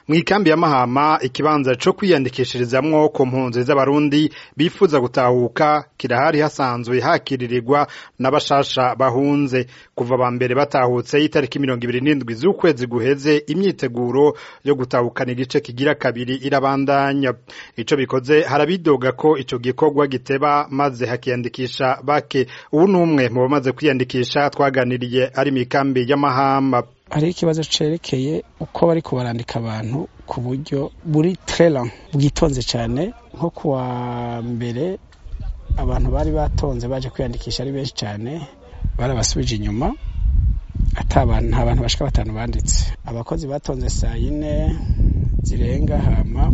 mw'ikambi ya Mahama ikibanza co kwiyandikishirizamwo ku mpunzi z'abarundi bifuza gutahuka kirahari hasanzwe hakiririrwa n'abashasha bahunze kuva ba mbere batahutse itariki mirongo ibiri n'indwi z'ukwezi guheze imyiteguro yo gutahukana igice kigira kabiri irabandanya ico bikoze harabidoga ko ico gikorwa giteba maze hakiyandikisha bake ubu n'umwe mu bamaze kwiyandikisha twaganiriye ari mw'ikambi ya Mahama hariho ikibazo cerekeye uko bariko barandika abantu ku buryo buri trela bwitonze cyane nko kuwa mbere abantu bari batonze baje kwiyandikisha ari benshi cyane barabasubije inyuma ata bantu nta bantu bashika batanu banditse abakozi batonze saa yine zirenga hama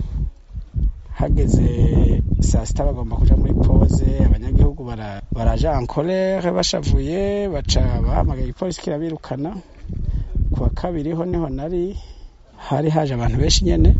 hageze saa sita bagomba kuja muri pose abanyagihugu baraja en colere bashavuye baca bahamagaye igipolisi kirabirukana kuwa kabiri ho niho nari hari haje abantu benshi nyene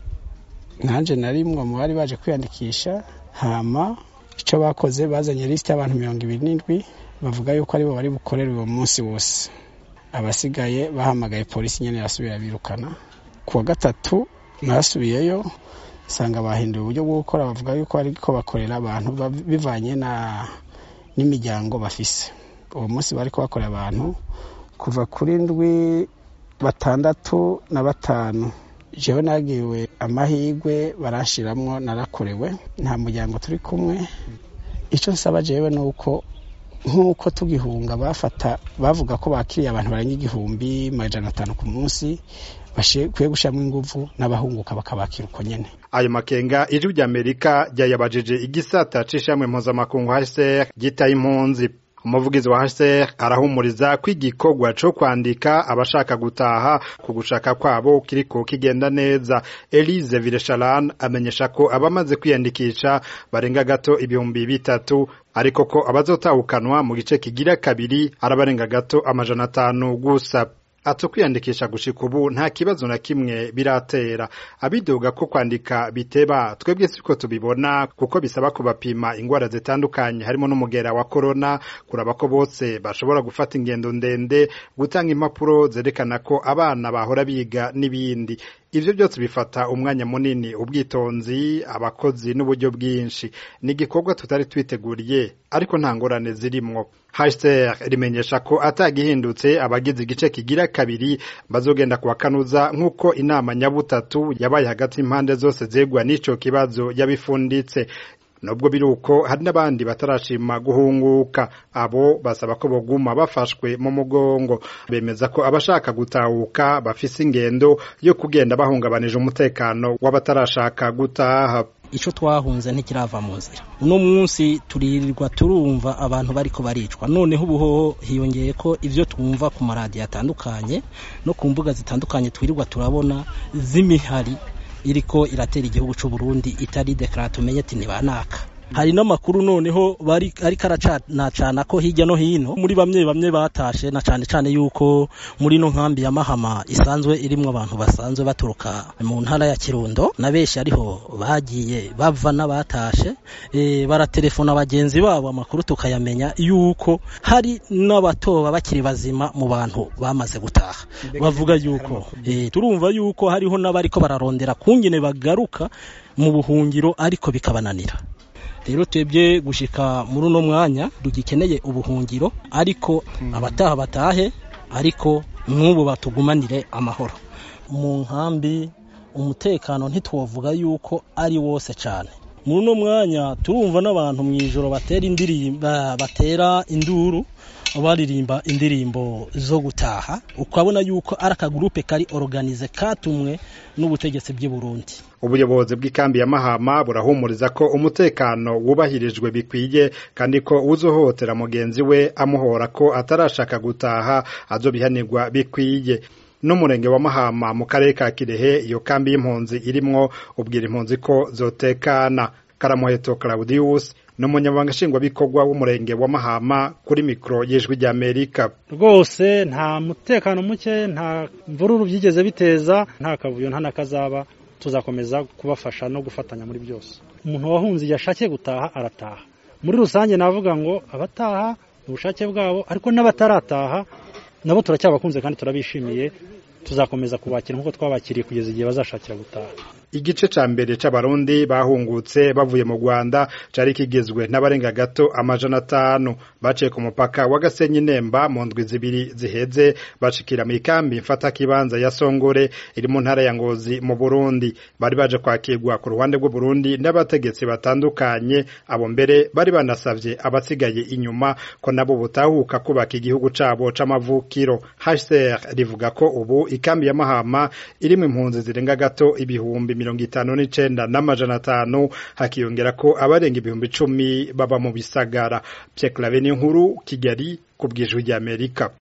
nanje nari mwe mu bari baje kwiyandikisha hama ico bakoze bazanye lisiti y'abantu mirongo ibiri n'indwi bavuga yuko aribo bari bukorere uwo munsi wose abasigaye bahamagaye polisi nyene irasubira birukana kuwa gatatu nasubiyeyo nsanga bahinduye uburyo bwo gukora bavuga yuko ariko bakorera abantu bivanye na n'imiryango bafise uwo munsi bariko bakorera abantu kuva kuri ndwi batandatu na batanu jewe nagiwe amahigwe barashiramwo narakorewe nta muryango turi kumwe ico nsaba jewe nuko nk'uko tugihunga bafata bavuga ko bakiriye abantu barenga igihumbi majana atanu ku munsi bakwiye gushyiramo inguvu n'abahunguka bakabakira uko nyene ayo makenga ijwi ry'amerika ryayabajije igisata c'ishamwe mpuzamakungu hcr gitaye impunzi umuvugizi wa HCR arahumuriza ko igikorwa co kwandika abashaka gutaha ku gushaka kwabo kiriko kigenda neza Elise Villechalane amenyesha ko abamaze kwiyandikisha barenga gato ibihumbi bitatu ariko ko abazotahukanwa mu gice kigira kabiri arabarenga gato amajana atanu gusa ato kwiyandikisha gushika ubu nta kibazo na kimwe biratera abidoga ko kwandika biteba twebwe siko tubibona kuko bisaba kubapima ingwara zitandukanye harimo n'umugera wa corona kuraba ko bose bashobora gufata ingendo ndende gutanga impapuro zerekana ko abana bahora biga n'ibindi ivyo byose bifata umwanya munini ubwitonzi abakozi n'uburyo bwinshi ni igikorwa tutari twiteguriye ariko nta ngorane zirimwo HCR rimenyesha ko atagihindutse abagize igice kigira kabiri bazogenda kuwakanuza nk'uko inama nyabutatu yabaye hagati impande zose zegwa n'ico kibazo yabifunditse nubwo biri uko hari n'abandi batarashima guhunguka abo basaba ko boguma bafashwe mu mugongo bemeza ko abashaka gutahuka bafise ingendo yo kugenda bahungabanije umutekano w'abatarashaka gutaha ico twahunze ntikirava mu nzira uno munsi turirirwa turumva abantu bariko baricwa noneho ubuhoho hiyongeye ko ivyo twumva ku maradiyo atandukanye no ku mbuga zitandukanye twirirwa turabona z'imihari iriko iratera igihugu c'u Burundi itari deklara tumenye ati ntibanaka hari n'amakuru noneho bari ariko aracanacana ko hirya no hino muri bamwe bamwe batashe na cane cane yuko muri no nkambi ya Mahama isanzwe irimwo abantu basanzwe baturuka mu ntara ya Kirundo na benshi ariho bagiye bava n'abatashe e, baratelefona bagenzi babo amakuru tukayamenya yuko hari n'abatoba bakiri bazima mu bantu bamaze gutaha bavuga yuko e, turumva yuko hariho n'abariko bararondera kungene bagaruka mu buhungiro ariko bikabananira rero twebwe gushika muri uno mwanya dugikeneye ubuhungiro ariko abataha batahe ariko n'ubu batugumanire amahoro mu nkambi umutekano ntitwovuga yuko ari wose cyane muri uno mwanya turumva n'abantu mu ijoro batera indirimbo batera induru baririmba indirimbo zo gutaha ukabona yuko ari akagurupe kari organize katumwe n'ubutegetsi bw'i Burundi ubuyobozi bw'ikambi ya Mahama burahumuriza ko umutekano wubahirijwe bikwiye kandi ko uzohotera mugenzi we amuhora ko atarashaka gutaha azobihanirwa bikwiye n'umurenge wa Mahama mu karere ka Kirehe iyo kambi y'impunzi irimwo ubwira impunzi ko zotekana Karamuheto Claudius n'umunyamabanga nshingwabikorwa w'umurenge wa Mahama kuri mikoro y'ijwi ry'Amerika rwose nta mutekano muke nta mvururu byigeze biteza nta kavuyo nta nakazaba tuzakomeza kubafasha no gufatanya muri byose umuntu wahunze igihe ashakiye gutaha arataha muri rusange navuga ngo abataha ni ubushake bwabo ariko n'abatarataha nabo turacyabakunze kandi turabishimiye tuzakomeza kubakira nk'uko twabakiriye kugeza igihe bazashakira gutaha igice ca mbere c'abarundi bahungutse bavuye mu Rwanda cari kigizwe n'abarenga gato amajana atanu baciye ku mupaka wa Gasenyi Nemba mu ndwi zibiri ziheze bashikira mu ikambi mfata kibanza ya Songore iri mu ntara ya Ngozi mu Burundi bari baje kwakirwa ku ruhande rw'u Burundi n'abategetsi batandukanye abo mbere bari banasavye abasigaye inyuma ko nabo butahuka kubaka igihugu cabo c'amavukiro HCR rivuga ko ubu ikambi ya Mahama irimwo impunzi zirenga gato ibihumbi mirongo itanu n'icenda n'amajana atanu hakiyongera ko abarenga ibihumbi icumi baba mu bisagara Pierre Claver nkuru Kigali ku bw'ijwi ry'Amerika